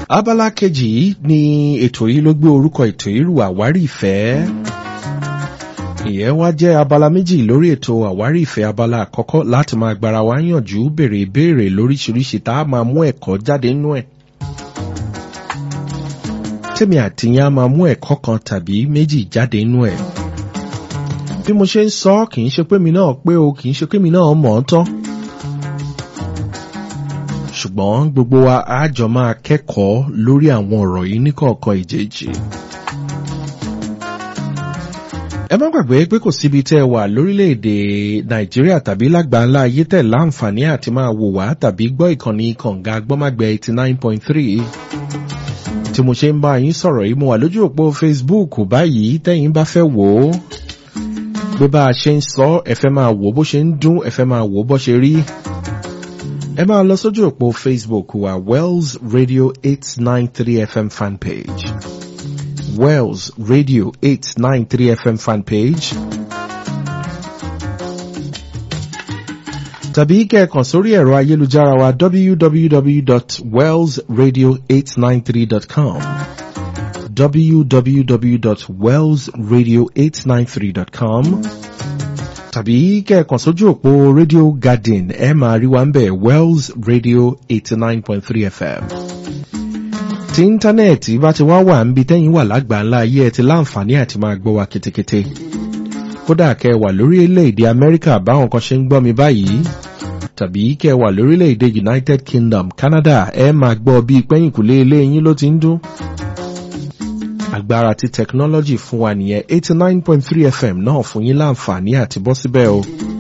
abala kejì ni ètò yìí ló gbé orúkọ ètò yìí rù àwárí ìfẹ́ ìyẹn wá jẹ́ abala méjì lórí ètò àwárí ìfẹ́ abala àkọ́kọ́ láti máa gbára wa yànjú béèrè ìbéèrè lóríṣiríṣi tá a máa mú ẹ̀kọ́ jáde nínú ẹ̀ tèmi àtìyẹn á máa mú ẹ̀kọ́ kan tàbí méjì jáde nínú ẹ̀ bí mo ṣe ń sọ kì í ṣe pé mi náà pé o kì í ṣe pé mi náà mọ̀ ọ́ tán ṣùgbọ́n gbogbo wa á jọ máa kẹ́kọ̀ọ́ lórí àwọn ọ̀rọ̀ yìí níkọ̀ọ̀kan ìjèjì. ẹ má gbàgbé pé kò síbi tẹ́ ẹ wà lórílẹ̀‐èdè nàìjíríà tàbí lágbàńlá ayé tẹ̀ láǹfààní àti máa wò wá tàbí gbọ́ ìkànnì kànga gbọ́mágbẹ́ eighty nine point three tí mo ṣe ń bá yín sọ̀rọ̀ yìí mo wà lójú òpó facebook báyìí tẹ́yìn bá fẹ́ wò ó bí bá a ṣe ń sọ ẹ fẹ́ máa wò bó ṣe ń dún ẹ fẹ́ máa wò bó ṣe rí ẹ máa lọ sójú òpó facebook wa wells radio eight nine three fm fanpage wells radio eight nine three fm fanpage tàbí kẹ́ẹ̀kan sórí ẹ̀rọ ayélujára wa www.wellsradio893.com www.wellsradio893.com tàbí kẹ́ẹ̀kan sójú òpó radio garden ẹ máa rí wa ń bẹ̀ wells radio eighty nine point three fm. tí íńtánẹ́ẹ̀tì bá ti wá wà ń bi tẹ́yìn wà lágbàńlá ayé ẹ ti láǹfààní àti máa gbọ́ wa ketekete. kódà kẹ́ ẹ wà lórílẹ̀‐èdè amẹ́ríkà báwọn kan ṣe ń gbọ́ mi báyìí tàbí kẹ́ ẹ wà lórílẹ̀‐èdè united kingdom canada ẹ máa gbọ́ bíi pẹ́yìnkùlé ilé yín ló ti ń dún agbára tí technology fún wa nìyẹn eighty nine point three fm náà fún yín láǹfààní àti bọ́ síbẹ̀ o.